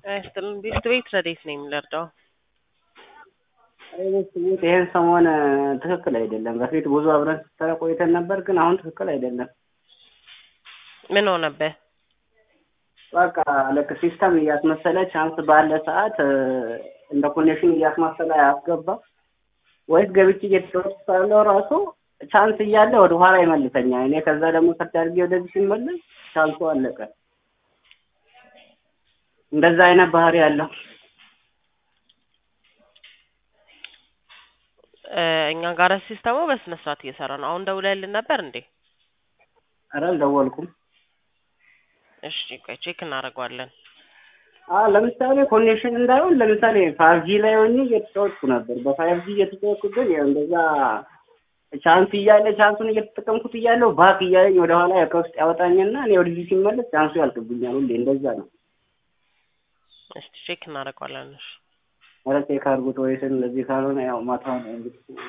ይስጥልን ቤት ቤት ረዴት ነው የምንረዳው? ይህን ሰሞን ትክክል አይደለም። በፊት ብዙ አብረን ስትሰራ ቆይተን ነበር፣ ግን አሁን ትክክል አይደለም። ምን ሆነብህ? በቃ ልክ ሲስተም እያስመሰለ ቻንስ ባለ ሰዓት እንደ ኮኔክሽን እያስመሰለ አያስገባ ወይስ ገብቼ እየተጫወትኩ ሳለው ራሱ ቻንስ እያለ ወደ ኋላ ይመልሰኛል። እኔ ከዛ ደግሞ ሰርች አድርጌ ወደዚህ ሲመለስ ቻንሱ አለቀ። እንደዛ አይነት ባህሪ ያለው እኛ ጋር ሲስተሙ በስነ ስርዓት እየሰራ ነው። አሁን ደውለህልን ነበር እንዴ? ኧረ አልደወልኩም። እሺ ቆይ ቼክ እናደርገዋለን። አዎ ለምሳሌ ኮኔክሽን እንዳይሆን ለምሳሌ ፋይቭ ጂ ላይ ሆኜ እየተጫወትኩ ነበር። በፋይቭ ጂ እየተጫወትኩ ግን ያው እንደዛ ቻንስ እያለ ቻንሱን እየተጠቀምኩት እያለው ባክ እያለኝ ወደኋላ ከውስጥ ያወጣኝና እኔ ወደዚህ ሲመለስ ቻንሱ ያልቅብኛል። ሁሌ እንደዛ ነው። እስቲ ቼክ እናደርገዋለን። እሺ ኧረ ቼክ አድርጉት ወይስ እንደዚህ ካልሆነ ያው ማታ ነው እንግዲህ